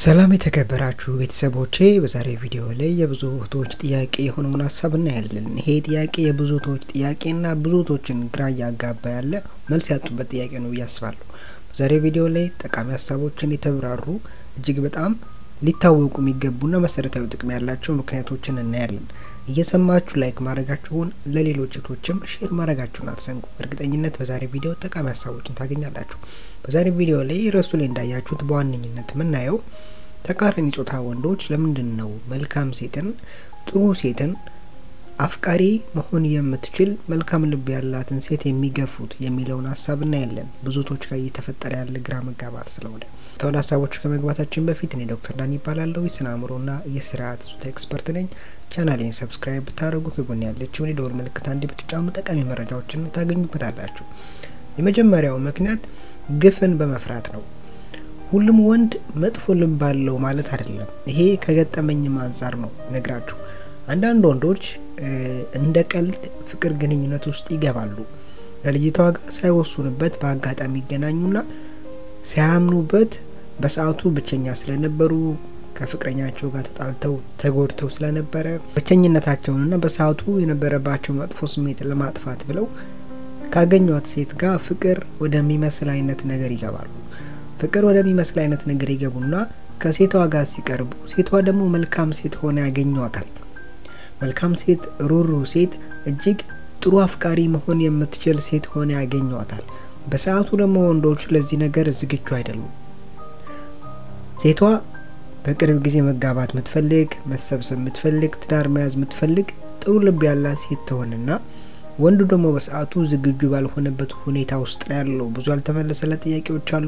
ሰላም የተከበራችሁ ቤተሰቦቼ፣ በዛሬ ቪዲዮ ላይ የብዙ እህቶች ጥያቄ የሆነውን ሀሳብ እናያለን። ይሄ ጥያቄ የብዙ እህቶች ጥያቄና ብዙ እህቶችን ግራ እያጋባ ያለ መልስ ያጡበት ጥያቄ ነው ብዬ አስባለሁ። በዛሬ ቪዲዮ ላይ ጠቃሚ ሀሳቦችን የተብራሩ እጅግ በጣም ሊታወቁ የሚገቡና መሰረታዊ ጥቅም ያላቸው ምክንያቶችን እናያለን። እየሰማችሁ ላይክ ማድረጋችሁን ለሌሎች እህቶችም ሼር ማድረጋችሁን አትዘንጉ። እርግጠኝነት በዛሬ ቪዲዮ ጠቃሚ ሀሳቦችን ታገኛላችሁ። በዛሬ ቪዲዮ ላይ ርዕሱ ላይ እንዳያችሁት በዋነኝነት የምናየው ተቃራኒ ጾታ ወንዶች ለምንድን ነው መልካም ሴትን ጥሩ ሴትን አፍቃሪ መሆን የምትችል መልካም ልብ ያላትን ሴት የሚገፉት የሚለውን ሀሳብ እናያለን። ብዙ እህቶች ጋር እየተፈጠረ ያለ ግራ መጋባት ስለሆነ ተወደ ሀሳቦች ከመግባታችን በፊት እኔ ዶክተር ዳን ይባላለሁ። የስነ አእምሮና የስርዓት ጾታ ኤክስፐርት ነኝ። ቻናሌን ሰብስክራይብ ብታደርጉ ከጎን ያለችውን የደወል ምልክት አንዴ ብትጫኑ ጠቃሚ መረጃዎችን ታገኙበታላችሁ። የመጀመሪያው ምክንያት ግፍን በመፍራት ነው። ሁሉም ወንድ መጥፎ ልብ አለው ማለት አይደለም። ይሄ ከገጠመኝም አንጻር ነው ነግራችሁ። አንዳንድ ወንዶች እንደ ቀልድ ፍቅር ግንኙነት ውስጥ ይገባሉ። ከልጅቷ ጋር ሳይወሱንበት በአጋጣሚ ይገናኙና ሳያምኑበት በሰዓቱ ብቸኛ ስለነበሩ ከፍቅረኛቸው ጋር ተጣልተው ተጎድተው ስለነበረ ብቸኝነታቸውንና በሰዓቱ የነበረባቸው መጥፎ ስሜት ለማጥፋት ብለው ካገኟት ሴት ጋር ፍቅር ወደሚመስል አይነት ነገር ይገባሉ። ፍቅር ወደሚመስል አይነት ነገር ይገቡና ከሴቷ ጋር ሲቀርቡ ሴቷ ደግሞ መልካም ሴት ሆነ ያገኟታል። መልካም ሴት፣ ሩሩ ሴት፣ እጅግ ጥሩ አፍቃሪ መሆን የምትችል ሴት ሆነ ያገኟታል። በሰዓቱ ደግሞ ወንዶቹ ለዚህ ነገር ዝግጁ አይደሉም። ሴቷ በቅርብ ጊዜ መጋባት የምትፈልግ መሰብሰብ የምትፈልግ ትዳር መያዝ የምትፈልግ ጥሩ ልብ ያላት ሴት ትሆንና ወንዱ ደግሞ በሰዓቱ ዝግጁ ባልሆነበት ሁኔታ ውስጥ ነው ያለው። ብዙ ያልተመለሰለት ጥያቄዎች አሉ።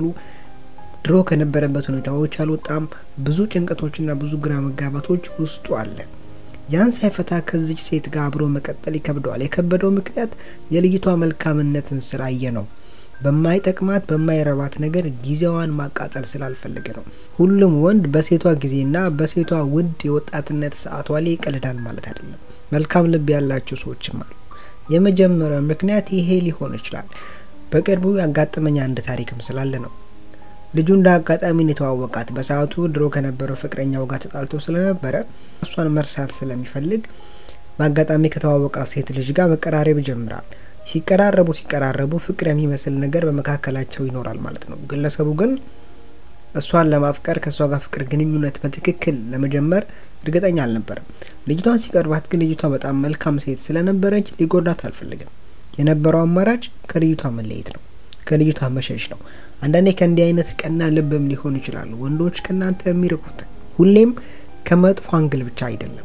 ድሮ ከነበረበት ሁኔታዎች አልወጣም። ብዙ ጭንቀቶችና ብዙ ግራ መጋባቶች ውስጡ አለ። ያን ሳይፈታ ከዚች ሴት ጋር አብሮ መቀጠል ይከብደዋል። የከበደው ምክንያት የልጅቷ መልካምነትን ስላየ ነው። በማይጠቅማት በማይረባት ነገር ጊዜዋን ማቃጠል ስላልፈለገ ነው። ሁሉም ወንድ በሴቷ ጊዜና በሴቷ ውድ የወጣትነት ሰዓቷ ላይ ይቀልዳል ማለት አይደለም። መልካም ልብ ያላቸው ሰዎችም አሉ። የመጀመሪያው ምክንያት ይሄ ሊሆን ይችላል። በቅርቡ ያጋጠመኝ አንድ ታሪክም ስላለ ነው። ልጁ እንደ አጋጣሚን የተዋወቃት በሰዓቱ ድሮ ከነበረው ፍቅረኛው ጋር ተጣልቶ ስለነበረ እሷን መርሳት ስለሚፈልግ በአጋጣሚ ከተዋወቃት ሴት ልጅ ጋር መቀራረብ ይጀምራል። ሲቀራረቡ ሲቀራረቡ ፍቅር የሚመስል ነገር በመካከላቸው ይኖራል ማለት ነው። ግለሰቡ ግን እሷን ለማፍቀር ከእሷ ጋር ፍቅር ግንኙነት በትክክል ለመጀመር እርግጠኛ አልነበረም። ልጅቷን ሲቀርባት ግን ልጅቷ በጣም መልካም ሴት ስለነበረች ሊጎዳት አልፈልግም። የነበረው አማራጭ ከልጅቷ መለየት ነው፣ ከልጅቷ መሸሽ ነው። አንዳንዴ ከእንዲህ አይነት ቀና ልብም ሊሆን ይችላሉ ወንዶች ከእናንተ የሚርቁት። ሁሌም ከመጥፎ አንግል ብቻ አይደለም።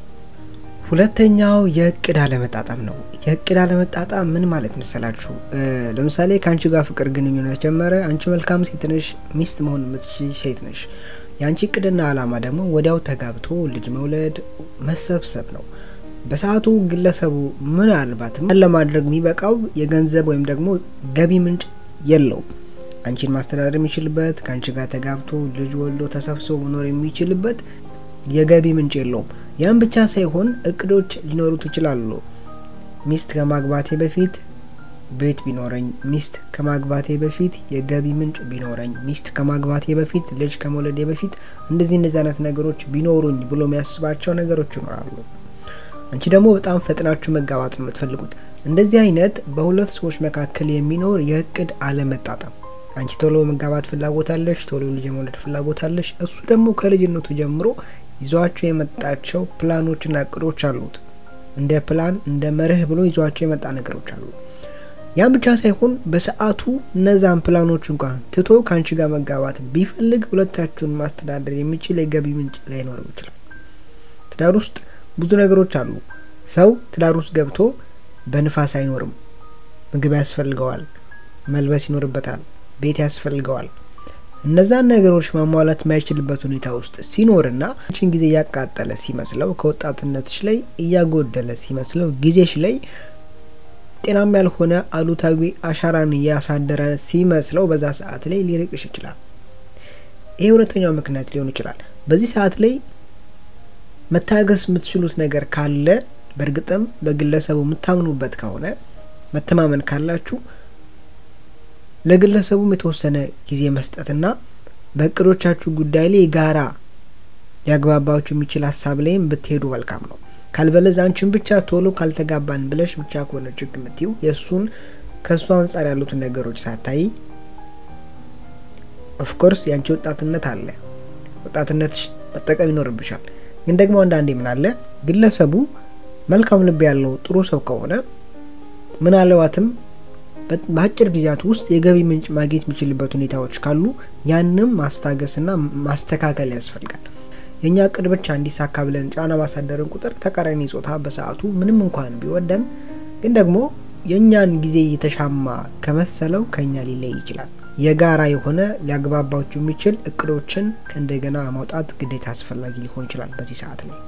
ሁለተኛው የእቅድ አለመጣጣም ነው። የእቅድ አለመጣጣም ምን ማለት መሰላችሁ? ለምሳሌ ከአንቺ ጋር ፍቅር ግንኙነት ጀመረ። አንቺ መልካም ሴት ነሽ፣ ሚስት መሆን የምትችል ሴት ነሽ። የአንቺ እቅድና አላማ ደግሞ ወዲያው ተጋብቶ ልጅ መውለድ፣ መሰብሰብ ነው። በሰዓቱ ግለሰቡ ምናልባትም ለማድረግ የሚበቃው የገንዘብ ወይም ደግሞ ገቢ ምንጭ የለውም። አንቺን ማስተዳደር የሚችልበት ከአንቺ ጋር ተጋብቶ ልጅ ወልዶ ተሰብስቦ መኖር የሚችልበት የገቢ ምንጭ የለውም። ያን ብቻ ሳይሆን እቅዶች ሊኖሩት ይችላሉ። ሚስት ከማግባቴ በፊት ቤት ቢኖረኝ፣ ሚስት ከማግባቴ በፊት የገቢ ምንጭ ቢኖረኝ፣ ሚስት ከማግባቴ በፊት ልጅ ከመውለዴ በፊት እንደዚህ እንደዚህ አይነት ነገሮች ቢኖሩኝ ብሎ የሚያስባቸው ነገሮች ይኖራሉ። አንቺ ደግሞ በጣም ፈጥናችሁ መጋባት ነው የምትፈልጉት። እንደዚህ አይነት በሁለት ሰዎች መካከል የሚኖር የእቅድ አለመጣጣም አንቺ ቶሎ መጋባት ፍላጎት አለሽ፣ ቶሎ ልጅ የመውለድ ፍላጎት አለሽ። እሱ ደግሞ ከልጅነቱ ጀምሮ ይዟቸው የመጣቸው ፕላኖችና እቅዶች አሉት። እንደ ፕላን እንደ መርህ ብሎ ይዟቸው የመጣ ነገሮች አሉ። ያን ብቻ ሳይሆን በሰዓቱ እነዛን ፕላኖች እንኳን ትቶ ከአንቺ ጋር መጋባት ቢፈልግ ሁለታችሁን ማስተዳደር የሚችል የገቢ ምንጭ ላይኖረው ይችላል። ትዳር ውስጥ ብዙ ነገሮች አሉ። ሰው ትዳር ውስጥ ገብቶ በንፋስ አይኖርም። ምግብ ያስፈልገዋል፣ መልበስ ይኖርበታል ቤት ያስፈልገዋል። እነዛን ነገሮች ማሟላት የማይችልበት ሁኔታ ውስጥ ሲኖርና አንቺን ጊዜ እያቃጠለ ሲመስለው ከወጣትነትሽ ላይ እያጎደለ ሲመስለው ጊዜሽ ላይ ጤናማ ያልሆነ አሉታዊ አሻራን እያሳደረ ሲመስለው በዛ ሰዓት ላይ ሊርቅሽ ይችላል። ይሄ ሁለተኛው ምክንያት ሊሆን ይችላል። በዚህ ሰዓት ላይ መታገስ የምትችሉት ነገር ካለ በእርግጥም በግለሰቡ የምታምኑበት ከሆነ መተማመን ካላችሁ ለግለሰቡም የተወሰነ ጊዜ መስጠትና በእቅዶቻችሁ ጉዳይ ላይ የጋራ ሊያግባባችሁ የሚችል ሀሳብ ላይም ብትሄዱ መልካም ነው። ካልበለዛ አንቺን ብቻ ቶሎ ካልተጋባን ብለሽ ብቻ ከሆነ ጭቅ የምትይው የእሱን ከእሱ አንጻር ያሉትን ነገሮች ሳታይ ኦፍኮርስ የአንቺ ወጣትነት አለ ወጣትነትሽ መጠቀም ይኖርብሻል። ግን ደግሞ አንዳንዴ ምን አለ ግለሰቡ መልካም ልብ ያለው ጥሩ ሰው ከሆነ ምናልባትም በአጭር ጊዜያት ውስጥ የገቢ ምንጭ ማግኘት የሚችልበት ሁኔታዎች ካሉ ያንም ማስታገስና ማስተካከል ያስፈልጋል። የእኛ እቅድ ብቻ እንዲሳካ ብለን ጫና ማሳደርን ቁጥር ተቃራኒ ጾታ በሰዓቱ ምንም እንኳን ቢወደን ግን ደግሞ የእኛን ጊዜ የተሻማ ከመሰለው ከኛ ሊለይ ይችላል። የጋራ የሆነ ሊያግባባችሁ የሚችል እቅዶችን ከእንደገና ማውጣት ግዴታ አስፈላጊ ሊሆን ይችላል በዚህ ሰዓት ላይ።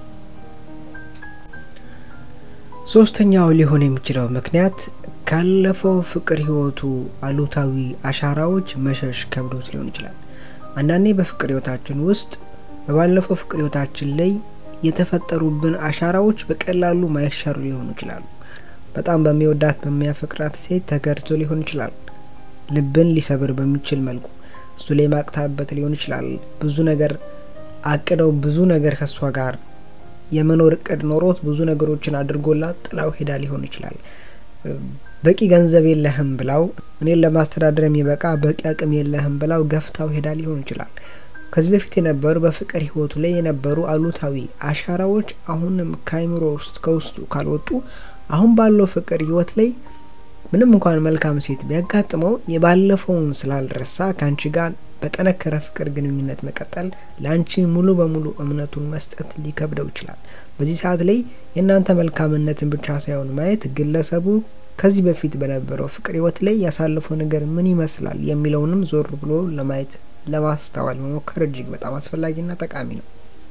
ሶስተኛው ሊሆን የሚችለው ምክንያት ካለፈው ፍቅር ህይወቱ አሉታዊ አሻራዎች መሸሽ ከብዶት ሊሆን ይችላል። አንዳንዴ በፍቅር ህይወታችን ውስጥ በባለፈው ፍቅር ህይወታችን ላይ የተፈጠሩብን አሻራዎች በቀላሉ ማይሻሩ ሊሆኑ ይችላሉ። በጣም በሚወዳት በሚያፈቅራት ሴት ተገድቶ ሊሆን ይችላል። ልብን ሊሰብር በሚችል መልኩ እሱ ላይ ማቅታበት ሊሆን ይችላል። ብዙ ነገር አቅደው ብዙ ነገር ከእሷ ጋር የመኖር እቅድ ኖሮት ብዙ ነገሮችን አድርጎላት ጥላው ሄዳ ሊሆን ይችላል። በቂ ገንዘብ የለህም ብላው እኔን ለማስተዳደር የሚበቃ በቂ አቅም የለህም ብላው ገፍታው ሄዳ ሊሆን ይችላል። ከዚህ በፊት የነበሩ በፍቅር ህይወቱ ላይ የነበሩ አሉታዊ አሻራዎች አሁንም ከአይምሮ ውስጥ ከውስጡ ካልወጡ አሁን ባለው ፍቅር ህይወት ላይ ምንም እንኳን መልካም ሴት ቢያጋጥመው የባለፈውን ስላልረሳ ከአንቺ ጋር በጠነከረ ፍቅር ግንኙነት መቀጠል ለአንቺ ሙሉ በሙሉ እምነቱን መስጠት ሊከብደው ይችላል። በዚህ ሰዓት ላይ የእናንተ መልካምነትን ብቻ ሳይሆን ማየት ግለሰቡ ከዚህ በፊት በነበረው ፍቅር ህይወት ላይ ያሳለፈው ነገር ምን ይመስላል የሚለውንም ዞር ብሎ ለማየት ለማስተዋል መሞከር እጅግ በጣም አስፈላጊና ጠቃሚ ነው።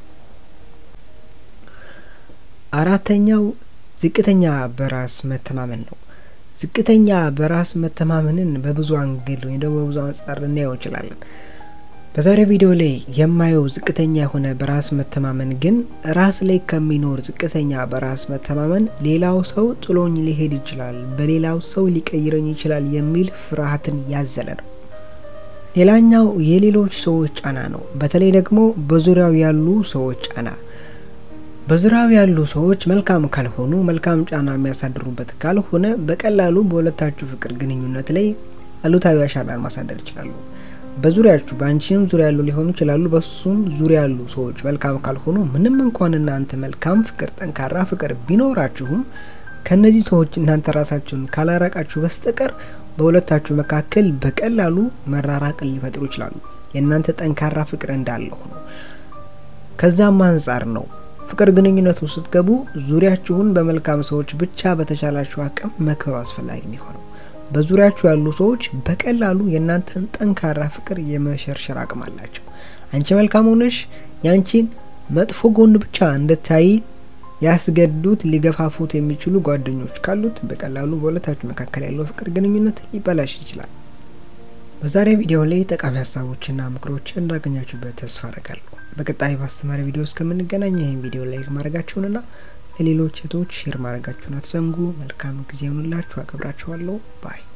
አራተኛው ዝቅተኛ በራስ መተማመን ነው። ዝቅተኛ በራስ መተማመንን በብዙ አንግል ወይም ደግሞ በብዙ አንጻር ልናየው እንችላለን። በዛሬው ቪዲዮ ላይ የማየው ዝቅተኛ የሆነ በራስ መተማመን ግን ራስ ላይ ከሚኖር ዝቅተኛ በራስ መተማመን ሌላው ሰው ጥሎኝ ሊሄድ ይችላል፣ በሌላው ሰው ሊቀይረኝ ይችላል የሚል ፍርሃትን ያዘለ ነው። ሌላኛው የሌሎች ሰዎች ጫና ነው። በተለይ ደግሞ በዙሪያው ያሉ ሰዎች ጫና በዙሪያው ያሉ ሰዎች መልካም ካልሆኑ መልካም ጫና የሚያሳድሩበት ካልሆነ በቀላሉ በሁለታችሁ ፍቅር ግንኙነት ላይ አሉታዊ አሻራን ማሳደር ይችላሉ። በዙሪያችሁ በአንቺም ዙሪያ ያሉ ሊሆኑ ይችላሉ። በሱም ዙሪያ ያሉ ሰዎች መልካም ካልሆኑ ምንም እንኳን እናንተ መልካም ፍቅር፣ ጠንካራ ፍቅር ቢኖራችሁም ከነዚህ ሰዎች እናንተ ራሳችሁን ካላራቃችሁ በስተቀር በሁለታችሁ መካከል በቀላሉ መራራቅን ሊፈጥሩ ይችላሉ። የእናንተ ጠንካራ ፍቅር እንዳለ ሆኖ ከዛም አንጻር ነው ፍቅር ግንኙነቱ ስትገቡ ዙሪያችሁን በመልካም ሰዎች ብቻ በተቻላችሁ አቅም መክበብ አስፈላጊ የሚሆነው። በዙሪያችሁ ያሉ ሰዎች በቀላሉ የእናንተን ጠንካራ ፍቅር የመሸርሸር አቅም አላቸው። አንቺ መልካም ሆነሽ የአንቺን መጥፎ ጎን ብቻ እንድታይ ያስገዱት ሊገፋፉት የሚችሉ ጓደኞች ካሉት በቀላሉ በሁለታችሁ መካከል ያለው ፍቅር ግንኙነት ሊበላሽ ይችላል። በዛሬ ቪዲዮ ላይ ጠቃሚ ሀሳቦችና ምክሮች እንዳገኛችሁበት ተስፋ አደርጋለሁ። በቀጣይ በአስተማሪ ቪዲዮ እስከምንገናኝ ይህን ቪዲዮ ላይክ ማድረጋችሁንና ለሌሎች እህቶች ሼር ማድረጋችሁን አትዘንጉ። መልካም ጊዜ ይሁንላችሁ። አከብራችኋለሁ ባይ